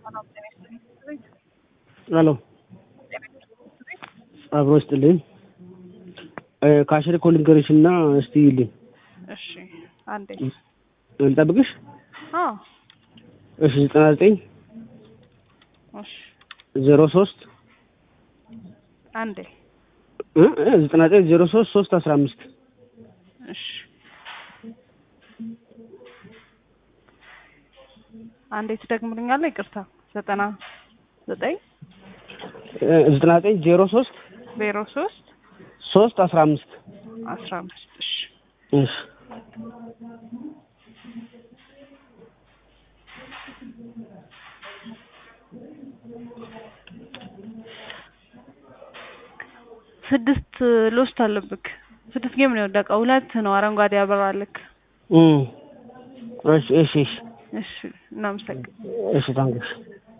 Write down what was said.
ሄሎ አብሮ ይስጥልኝ። ካሽሪ እኮ ልንገርሽ እና እስቲ ይልኝ እሺ አንዴ ልጠብቅሽ? አዎ እሺ ዘጠና ዘጠኝ እሺ ዜሮ ሶስት አንዴ ዘጠና ዘጠኝ ዜሮ ሶስት ሶስት አስራ አምስት እሺ አንዴ ትደግምልኛለህ? ይቅርታ ዘጠና ዘጠኝ ዘጠና ዘጠኝ ዜሮ ሶስት ዜሮ ሶስት ሶስት አስራ አምስት አስራ አምስት እሺ እሺ ስድስት ሎስት አለብክ። ስድስት ጌም ነው የወደቀው። ሁለት ነው አረንጓዴ ያበራልክ። እም እሺ እሺ እሺ እሺ እናመሰግን እሺ ታንክስ